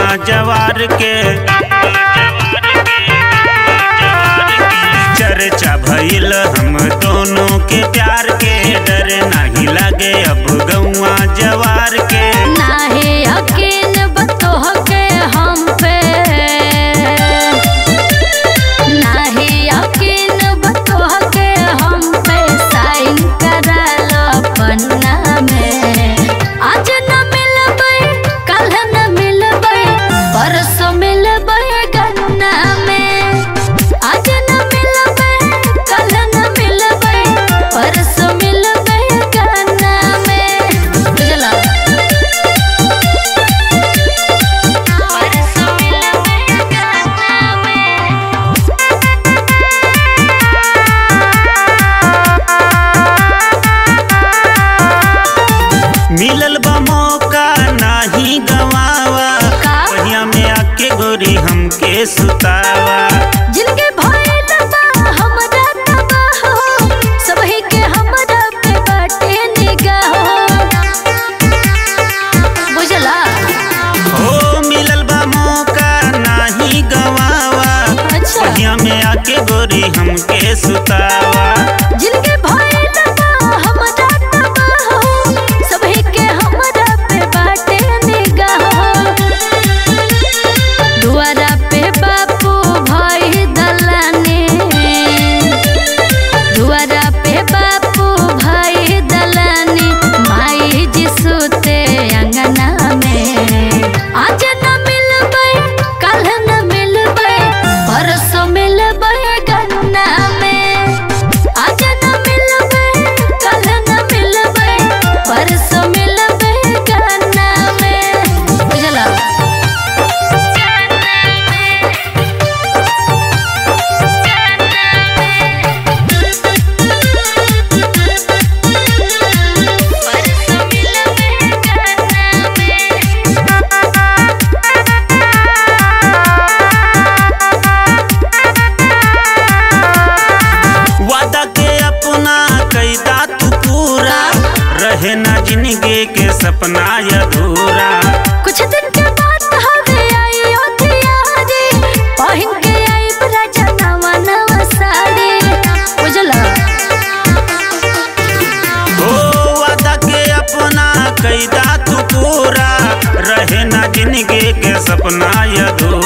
गौआ जवार के चर्चा भइल हम दोनों के प्यार के डर नहीं लगे अब गौआ जवार के नाहे यकीन बतोह के हम पे नाहे यकीन बतोह के हम पे साइन करालो पन्ना में आज न मिलबै कल न मिलबै परसों मिलबै गन्ना में आज न मिलबै कल न मिलबै परसों मिलबै गन्ना में बुझला परसों मिलबै गन्ना में मिलल बा मौका नाही गवावा का? पहिया में आके गोरी हमके सुतावा जिनके भइल बा हमरा तबाह हो सबही के हमरा पे बाटे निगाह बुझला हो मिलल बा मौका नाही गवावा अच्छा पहिया में आके गोरी हमके सुतावा जिनके भइल बा हमरा तबाह हो सबही के हमरा पे बाटे निगाह दुआरा पे बापू भई दलाने दुआरा पे बापू भाई दलानी माई जी सुते अंगना में आज न मिलबै कल न मिलबै परसों मिलबै गन्ना में आज न मिलबै कल न मिलबै परसों मिलबै गन्ना में बुझला परसों मिलबै गन्ना में वादा के अपना कैदा तू पूरा रहे ना जिंदगी के सपना अधूरा कुछ दिन के बाद हवे आई अयोध्या रे पहिन के आई राजा नवा नवा साड़ी बुझला हो वादा के अपना कैदा तू पूरा रहे ना जिंदगी के सपना अधूरा